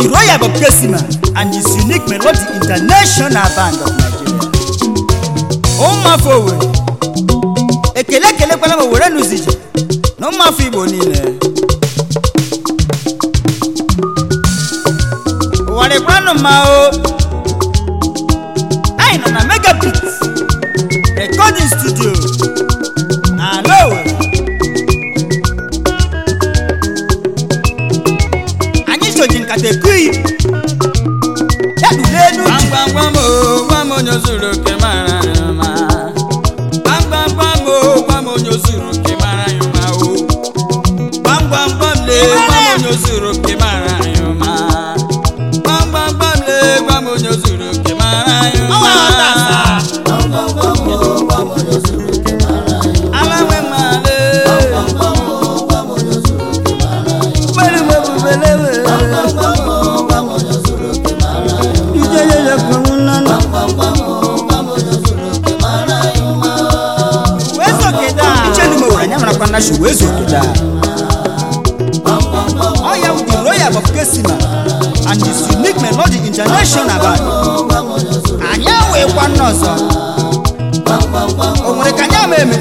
the royal bob kesima and his unique melody international band of nigeria ụmụafọ owere ekele ekelekwala m owere nụzije na ụmụafọ igbo niile ụwa dịkwanụ mma o anyị nọ na megabit recording studio ala owere anyị soji nkata ekuyi ya dule elu ji Gbamgbam o, gbam onye zuru oke mara ya mma. Gbamgbam o, gbam onye zuru oke mara ya mma o. Gbamgbam le, gbam onye zuru oke mara ya mma. Gbamgbam le, gbam onye zuru oke mara ya mma. Ọnwa ọta Alanwe male. Gbere m ebubelewe. Ijeyeye kwuru nnanụ. wee zogide a ichenu m owere anya marakwa na shi wee zogide a ọ ya bụ the royal bob kesima and his unique melody international band anyị awụghịkwa nna ọzọ o nwere ka anyị ama eme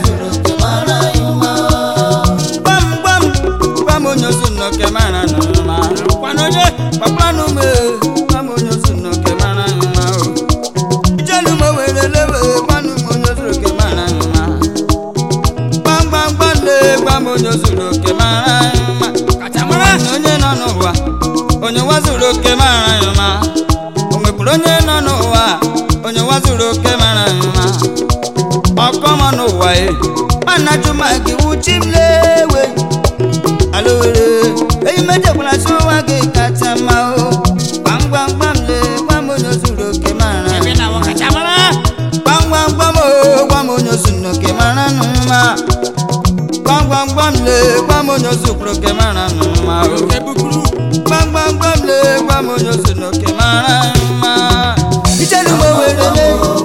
Gbam gbam gbam onye ozu nnọke mara n'ụma. Kwana onye kpakpanụ m e, gbam onye ozu nnọke mara n'ụma o. Ijelu m were lewe gbanụ m onye ozu oke mara n'ụma. Gbam gbam gbam le gbam onye ozu oke mara n'ụma. Kachamara na onye nọ n'ụwa onye nwa zuru oke mara n'ụma. O nwekwuru onye nọ n'ụwa onye nwa zuru oke mara n'ụma. ọkọmọ n'ụwa e mana juma gị wuchi m lewe alowere eyi mejekwara si ụwa gị kacha mma o gbamgbamgbam le gbam onye zuru oke mara gbamgbamgbam o gbam onye zuru oke mara nụ mma gbamgbamgbam le gbam onye zuru oke mara nụ mma o gbamgbamgbam le gbam onye zuru oke mara nụ mma ijelu m owere le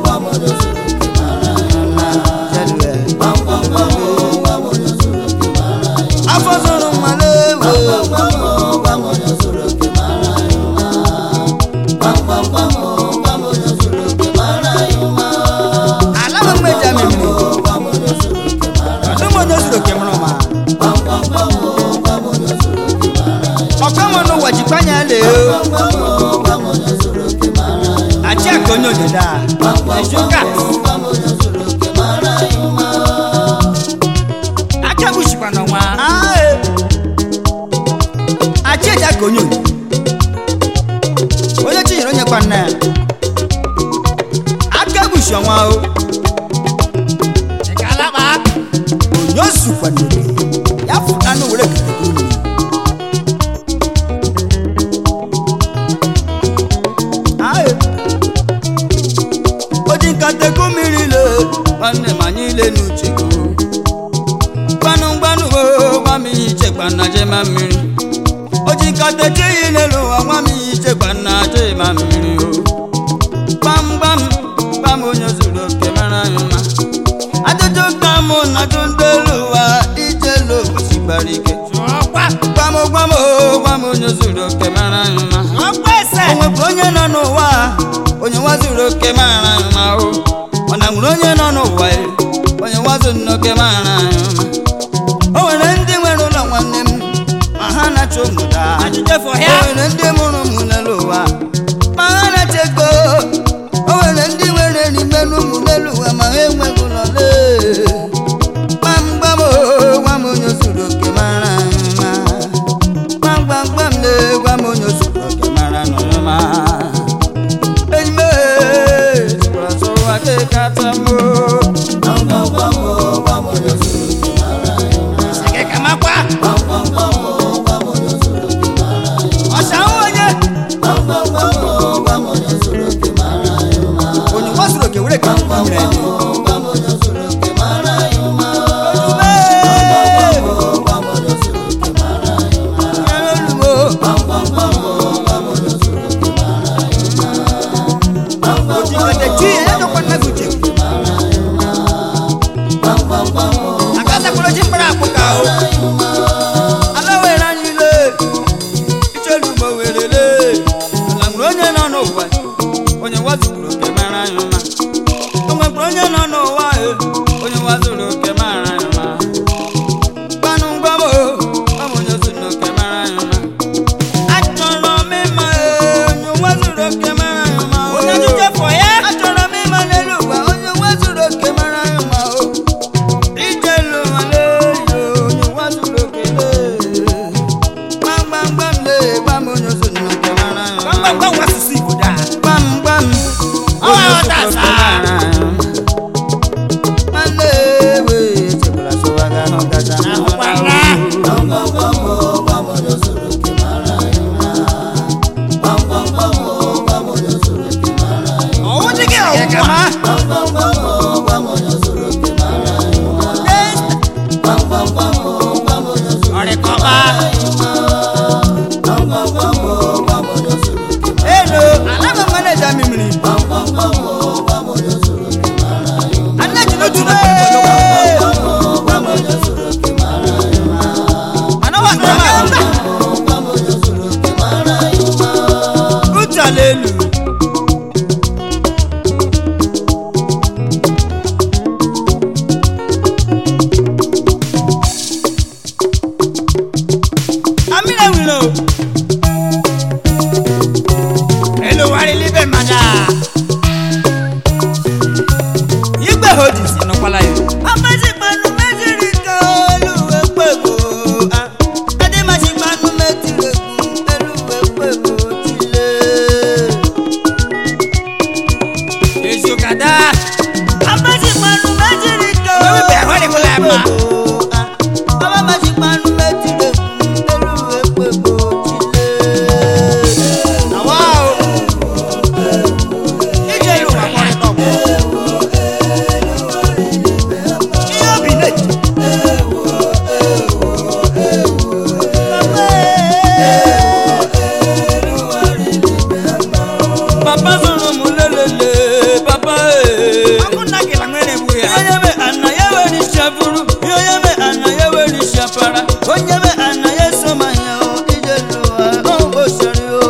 afọ zụrụ mmanụ ewu ala m mmeja memiri ọdụm onye zuru oke mụrụ ma ọkọmọ n'ụwa jikwa anya lee achị aka onye ododo a ejuka aka buchikwa n'ọnwa achị eji aka onye ododo onye chinyere onye kwa nna ya aka buchi ọnwa o onye ozukwa n'oge ya fụta anụ were ketekwa unu Aye. oji nkata ego mmiri le nwanne m anyị ile n'uche go gbanụ gbanụ o gwa m ihe ichekwa na jema mmiri oji nkata echeghị n'elu ụwa gwa m ihe ichekwa na jema mmiri o gbam gbam gbam onye zuru oke mara anyị mma ajụjụ ka mụ na ajụ ndị elu ụwa ijelu obosi gbara ike gwam gwam o gwam onye zuru oke mara anyị mma ọkwa ese o nwekwara onye nọ n'ụwa a, onye nwa zuru oke mara anyị mma o ọ na nwere onye nọ n'ụwa e, onye nwa zuru oke mara anyị mma o nwere ndị nwere ụlọ nwanne m ma ha na-achọ ụmụda Ajụjụ for o ya. nwere ndị mụrụ ụmụ n'elu ụwa ma ha na-achọ ego o nwere ndị nwere n'ime n'ụmụ n'elu ụwa ma ha enweghị ụlọ lee gbam gbam o gwa m onye zuru oke mara anyị mma gbam gbam gbam lee gwa m onye zuru oke mara anyị mma enyi m ee, sikwara sọ ụwa gị kacha mma Sege kamakwa ọsa onye ọwụ dị gị ọwụ kama ọrịkọba elo anaghị maneja mimiri anaghị n'otu anawa kama uche ala elu amina wilo elo wari libe mada igbe hodis nọkwala ya amazi panu meziri ka oluwe pego ademazi panu metire kun eluwe pego tile ezokada amazi panu meziri ka oluwe pego tile abamazi panu metire kun eluwe pego tile. àwa o ije ìlú wa kọrin náà bọ̀. ihe obi na-eji. Papa sọ̀rọ̀ mú lélele, papa ee. Onye me ana ya weri shafuru, onye me ana ya weri shafara, onye me ana ya soma ya o, ije luwa o bo sori o.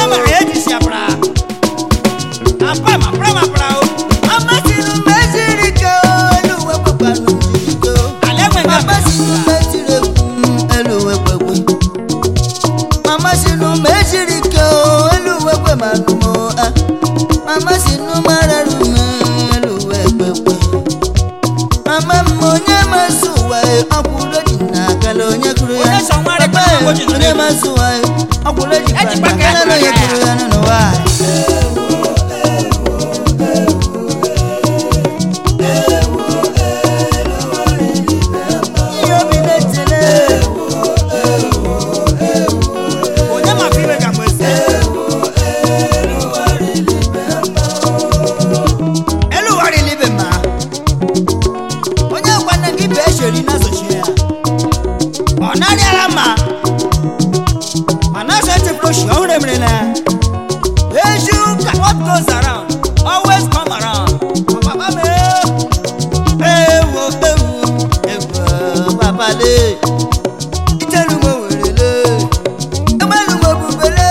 Amasinu meziri ka o, eluwe kpakpanu jiri ka o. Amasinu meziri kun, eluwe kpekwe. Mama sinu meziri ka o, eluwe kpe manu mo a. Mama sinu mararu me, eluwe kpekwe. Mama m onye masu wa e, ọkwụrụ ji na akala onye kụrụ ya. Onye sọ nwa rẹ Papa kpakpọ e, ụbọchị nọ onye n'elu. masu wa e, ọkwụrụ ji Eji na gbaka akala onye ekuru ya. kụrụ ya n'ụwa. Ihe obi na-etele. eluwari libe ma onye kwana gị bụ esheri na sochi ya ọ narịala ma mana ase chefuru oshi ọhụrụ emerela ezi ụka what goes around always come around papa m ewo ewo ewo papa le itelu mo werele egbelu mo bubele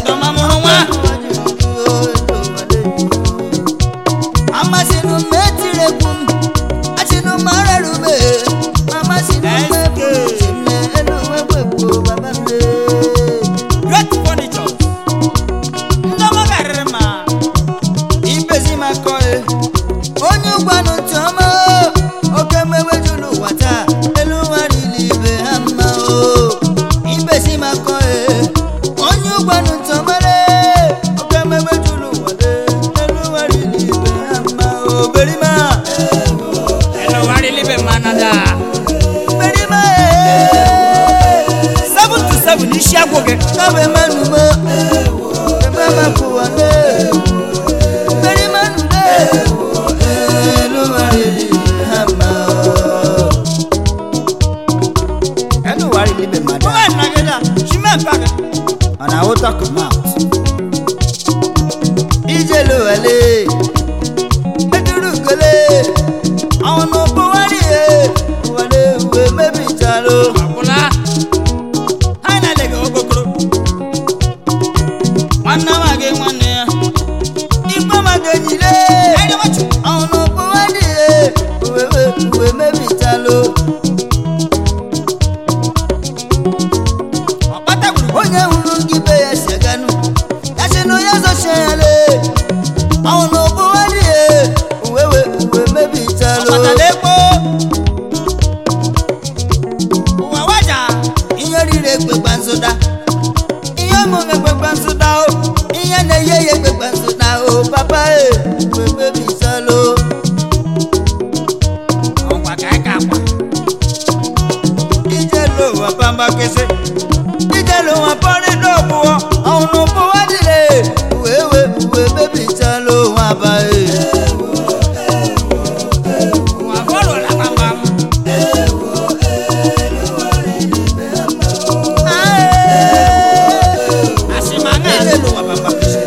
amasinu metirekun asinu mararume amasinu mebujime eluwegwegbo baba me. Great furniture. Ndọma karịrị ma. ibezi makọ e onye ụgbanụ ntị ọma o, oke mmewejulu ụwa taa elu warili ibe ha mma o ibezi makọ e onye ụgbanụ ntị ọma le oke mmewejulu ụwa le elu warili ibe ha mma o berima Elowari libe manada. berima e Seven to seven isi agwụ gị. kabe manu mo ebe makuwa le berima nu le elu warili ibe ha mma o elu warili ibe ma da. Mgbe nnagide a, chime mpa gị. and I will talk about. Ije lo wale, eduru gole, àwọn ọ̀nà òpó wálé e, wọlé ìwé mẹ́bí ìta lo. Akwụla. Ha na-ele gị okokoro. Nwanne ama gị nwanne ya. Igbó máa dẹ̀yìn lé, Ẹni wọ́chụ. àwọn ọ̀nà òpó wálé e, ìwé ìwé mẹ́bí ìta lo. Ọkpata gburu. Onye hụrụ gị be ya si aganụ, ya si na onye zọchie ya le, àwọn ọ̀nà òpó wálé e, ìwé ìwé mẹ́bí ìta lo. Ọkpata na-ekpo. Ụwa waja. ihe riri ekpekpa nsụda ihe omume ekpekpa nsụda o ihe na-eye ya ekpekpa nsụda o papa e kpekpebisalo Ọkwa ka ị ka akwa. ije lo ụwa pamba kese ijelu wọn pọrí lóòbùwọ àwọn òbúwọ dìde wéwé wé bébí ta ló wọn bá yé. wọn fọlọ la pamba. asimanga ijelu wọn pamba kese.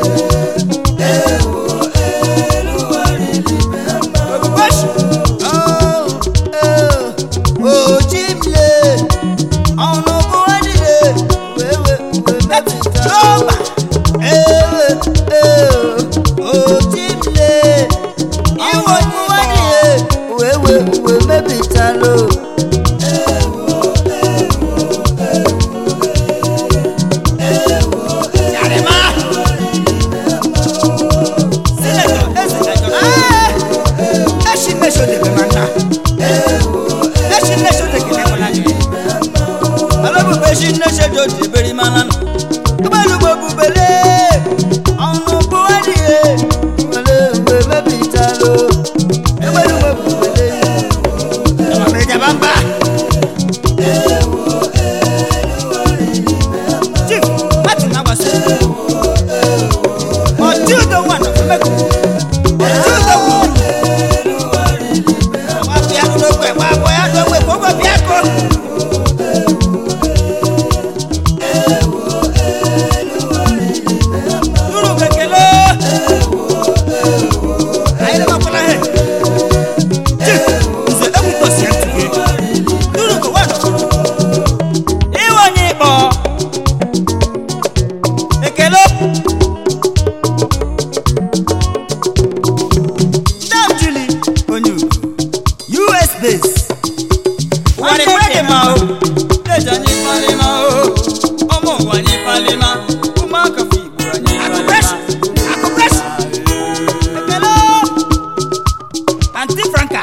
Obuboshi. Oh, oh, oh, Jimle. Àwọn òbú wá dìde. Wéwé, wé bẹ́bí ta. Lọ́ọ̀bà. Ewe, eh, oh, Jimle. Àwọn òbú wá dìde. Wéwé, wé bẹ́bí ta ló. Yàrá-má. Sílẹ̀tọ̀, ẹ̀sìnlẹ̀tọ̀. Ẹ̀ṣin mẹ́sọ̀ lè bẹ̀ máa ń ta. Ẹ̀ṣin mẹ́sọ̀ lè kẹ̀lẹ́ kọ́lá jù. Alábùbẹ̀ ṣin lẹ́sẹ̀ jọ ti bẹ̀rẹ̀ máa lánà. Gbẹ́lúgbọ̀ bùbẹ̀lẹ̀. Àwọn ọ̀pọ̀ wá nìyẹ. Wọlé ìwé bẹ́bí ta ló. Gbẹ́lúgbọ̀ bùbẹ̀lẹ̀. Ẹ̀wọ̀n mi jà bá ń bá. Chief, láti náà wá sí. Ọtí ò dánwò àná fún mẹ́kọ̀ọ́. Ọtí ò dánwò. Àwọn àbí àdúgbò ẹ̀ wá bọ̀ ẹ̀ àdúgbò ẹ̀ kó bọ̀ bí ẹ̀kọ́. Dúró kékeré. Ayé ló máa kọ́lá hẹ̀. Chief, ǹzẹ̀ ẹ̀kú tó sì ẹ̀ tù yé. Dúró kò wá àdúgbò. Ìwọ ni ìbọ̀. Ekele. Ndamjili onye ugwu. US base. Wani kwede ma o. Leja nyi palima o. Ọmọ wa nyi palima. Ụmụaka fi Igbo anyị palima. Akụpreshi. Ekele. Aunty Franka.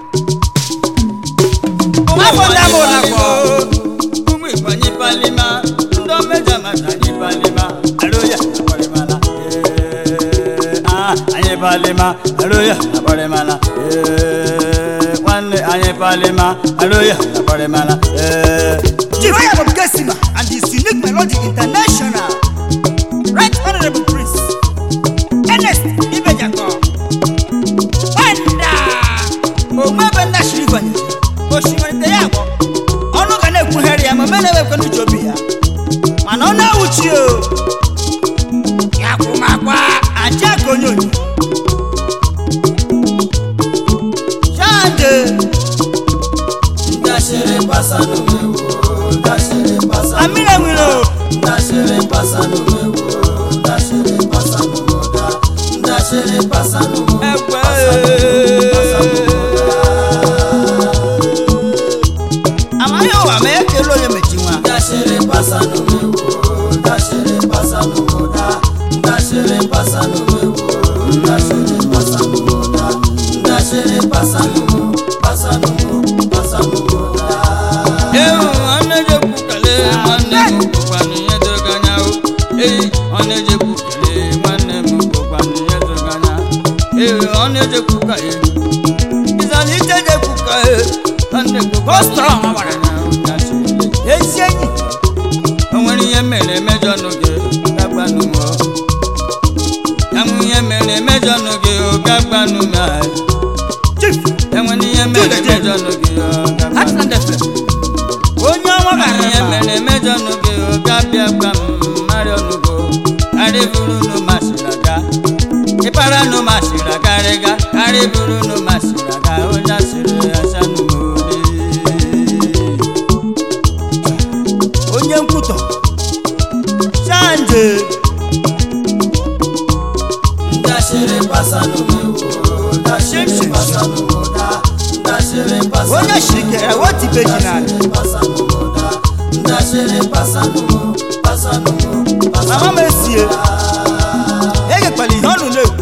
Afọ ndị amụ nakọ. Ụmụ Igbo anyị palima. Ndị omeja mata anyị palima. Aloya akwarimala. Ee, ah, anyị palima. Aloya akwarimala. Ee, nwanne anyị palima. Aloya akwarimala. Ee. Jiroya Bob Gesima and his unique melody international. Right Honorable Prince. Ernest Ibejako. Wanda. Ogbe ebe nda shiri gwanye. Osimiri ya agwọ. Ọnụ ga na-ekwugharị ya ma mene ebe n'uche obi ya. Mana ọ na-awụchi o. Ya kwụmakwa aja ka onye onye. Shande. Ndashere pasano mewo, ndashere pasano, Amina nwere o. ndashere pasano mewo, ndashere pasano moda, ndashere pasano mo, Egbe. Amaghị ụwa ma ekele onye mechi nwa. ndashere pasano mewo, ndashere pasano moda, ndashere pasano mewo, ndashere pasano moda, ndashere pasano mo, pasano mo, pasano moda. Ewu ọ̀nẹ́jẹ̀ kúkàlẹ̀ nwanne m bụkwa n'ihe doro anya o. Eyi ọ̀nẹ́jẹ̀ kúkàlẹ̀ nwanne m bụkwa n'ihe doro anya. Eyi ọ̀nẹ́jẹ̀ kúkàlẹ̀ ịzana iteje kúkàlẹ̀ nwanne m bụkwa strong, n'ihe doro anya o. Ya chịrị. Ezi enyi. O nwere ihe mere emejọ n'oge gagbanụ m o. Ya nwere ihe mere emejọ n'oge o gagbanụ m a. Chief. enwere ihe mere emejọ n'oge o gagbanụ m. Heartland FM. Onye ọnwa gara ihe mba. mere emejọ n'oge oge abịa gba m marịọ n'ugo karịburu nu masịrị aga ịpara nu masịrị agarịga karịburu nu masịrị aga onye asịrị asa n'umode Onye nkwutọ. Shande. ndasịrị pasa n'umewo ndasịrị pasa n'umoda ndasịrị pasa Onye shirikere wotibe ji n'ala. pasa n'umoda ndasịrị pasa n'umo pasa n'umo pasa Mama m esie. Egekwala ihe ọnụ na-ekwu.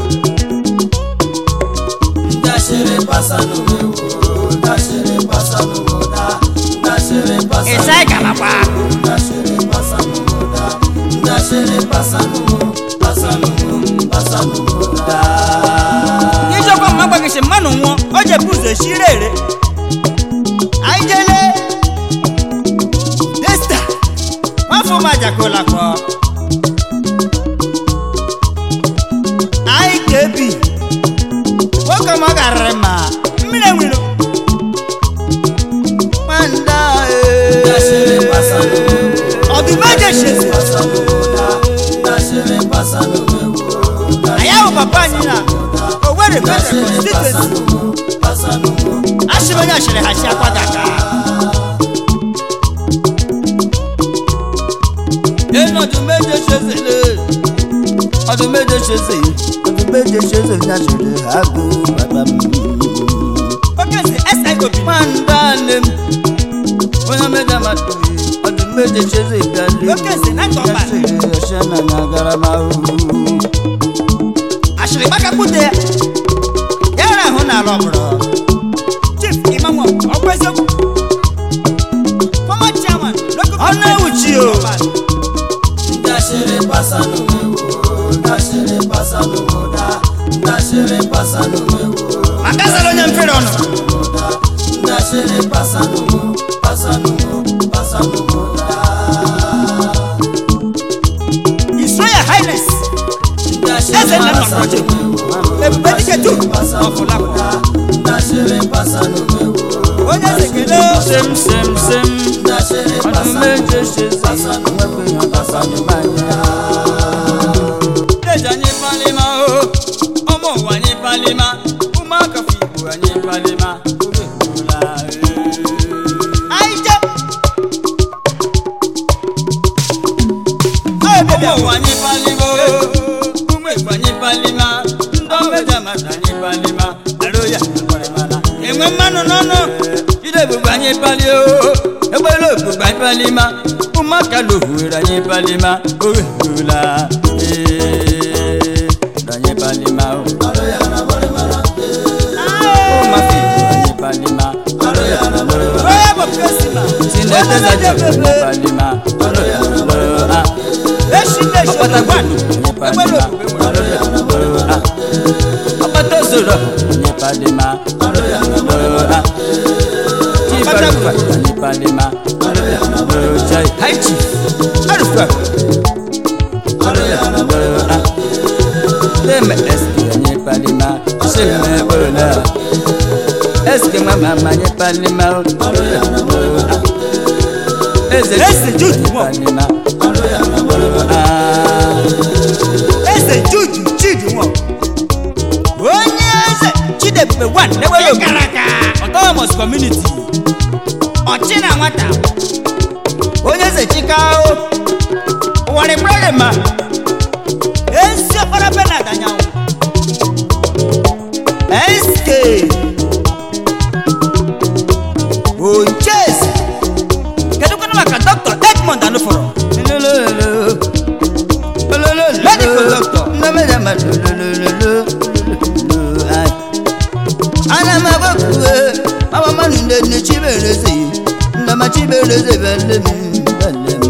ndasịrị pasa n'umewo ndasịrị pasa n'umoda ndasịrị pasa Ịsa ịgalakwa. ndasịrị pasa n'umoda ndasịrị pasa n'umo pasa n'umo pasa n'umoda Ijọkwa mma gbagishi mmanụ nwụọ. O jebu ụzọ eshire ere. Anyị jele. Des ụmajakolakọ anyị ga-ebi nwoke ma ọ garịrị ma mmiri enwere nwanda ọdụmeje shezi anyị ahụ papa anyị na owere federal constituency asịrị onye asịrị ha si akwa gaka Enu ọdún méje ṣẹṣẹ lé. Ọdún méje ṣẹṣẹ. Ọdún méje ṣẹṣẹ ní àṣírí àgbo bàbá mi. oke si siob Máa ń dá lé mi. Bóyá méje máa tó yìí. Ọdún méje ṣẹṣẹ ìgbà lé mi. Lókè sí náà tọ́ba. Ṣẹṣẹ ọṣẹ náà ní agarama o. asịrị gbakakwute ya ya ra ahụ n'ala ọbụrụ chief imanwo ọkwa eziokwu former chairman local Ọ na-ewuchi o. Ndashere pasanu mewo, ndashere pasanu moda, ndashere pasanu mewo, makasara onye mfere ọnụ ndashere pasanu mo, pasanu mo, pasanu moda. his royal highness eze nna nna project ebube dike tu ọfụlapụ Ndashere pasanu mewo, onye eze kelee Sem sem sem. ndashere Ọdún pasanu méje ṣẹṣẹ. Nwẹ́pẹ́ yàn pasanu máa yá. Ẹja ní Palima o, ọmọ wa ní Palima, ụmụaka fi Igbo anyị Palima, oge hụla anyị je ọ bịa ọmọ wa ní Palima o, ụmụ Igbo anyị Palima, ndị ọmeja mata anyị Palima, arụ ya Palima. Enwe mmanụ n'ọnụ, jide ebugbe anyị Pali o, egbela ogbugbe anyị Palima, ụmụaka lohuere anyị Palima, oge hụla anyị Palima o. Mafi anyị Palima, onye bụ presima Sinete zaje anyị Palima, ah. eshi na-eshi ọkpata ọgbata gbanu nye palima ọkpata zoro nye palima chibarufa nye palima chai haichi arufa teme eske nye palima sheme bola eske mama nye palima eze Eze Jude Nwo. palima ah eze juju chidi nwa onye eze chidebube wan n'ewere gara aga autonomous community ọchị na nwata onye eze chikao ụwarị brọdị ma ezi ọkpara benard anyanwụ sk onches kedụkwana maka dr edmond anụfọrọ Medical doctor. ana m agbakwuwe mama mmanụ nne nne chibereze nna ma chibereze bele m bele m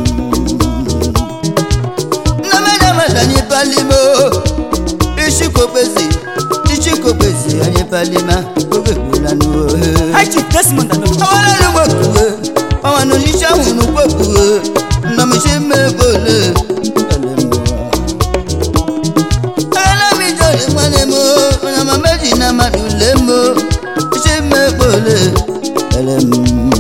nna m anya mata anyị palimo ishikokpezi ishikokpezi anyị palima oge gbula n'ohe high chief desmond anụfọrọ awalelu gbakwuwe mama nọ n'isi ahụ n'ugbakwuwe nna m chi mmebole bele m alamijọri nwanne m onye ma meji na mmadụ ule m isi mmekpole ele m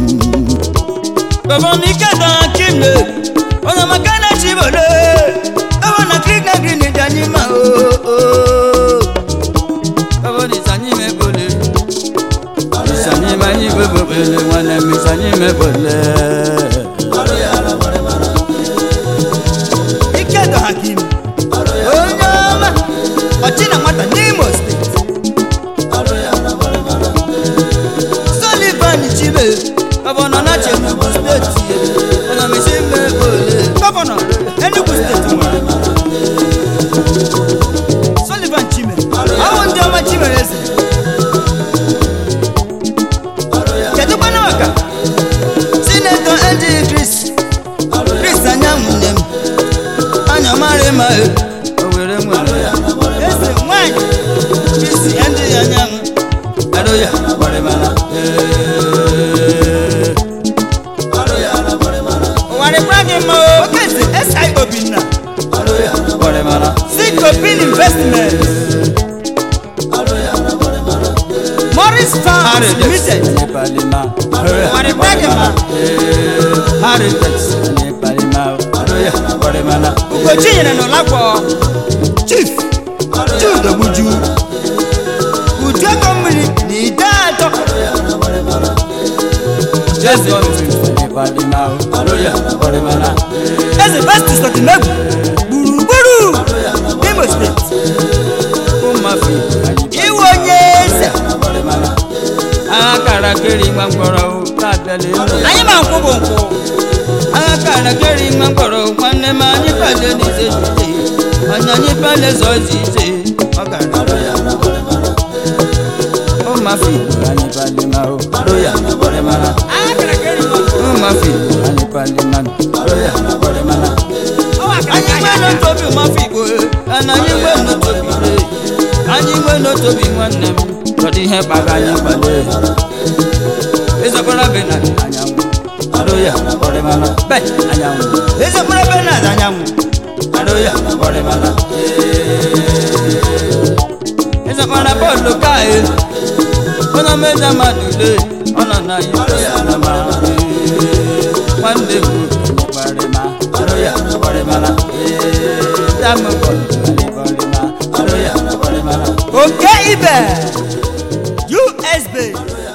gọvanike dọrọ kimle onye maka na chibole ewe na krik na grin dị anyị ma o gọvanisi anyị mekpole isi anyị ma anyị bebobele nwanne m isi anyị mekpole ike dọ hakim onye ọma ọchị na nwata n'imo steeti Sullivan Chibe, gọvanọ na Chenubu steeti, onye misi mmekpole gọvanọ enugu steeti nwere sullivan chime ọwụ ndị ọma chimere eze kedụkwana maka sinetọ Eddie Chris, Chris anyanwụ nne m, anya mara ma e, o were nwere ya, eze nwanyị Chris Eddie anyanwụ, ado ya gbara mara, ee. ụwarịkwa gị mma oke eze investment morris farms limited Waribadima. ugochi nyere n'ụlakpọ chief chudogbuju uju ego mmiri na ide atọ eze festus ọdịmegwu gburugburu imo steeti iwe onye eze agha kara keri nwa mkpọrọ na-abịala elu anyị ma nkwụ bụ nkwụ agha kara keri nwa mkpọrọ nwanne m anyị kpale n'ize ije onye anyị kpale zọzi ije ọ gara ụmafi anyị kpali ma o aro ya kpọrọ mara agha kara keri nwa ụmafi anyị kpali ma aro ya kpọrọ mara anyị gbe n'otobi ụmafi igbo ana anyị gbe n'otobi ire anyị gbe n'otobi nwanne m ọdị ihe kpaga anyị kpale ịzọkwara be na anyanwụ aro ya kpọrọ mara be anyanwụ eze mkpụrụ ebe na-aza anyanwụ Aroya, Guatemala. Esa para Pablo cae. Una meta madule. Ona na Aroya, Guatemala. One day, Guatemala. Aroya, Guatemala. Dame Guatemala. Aroya, Guatemala. oke ibe usb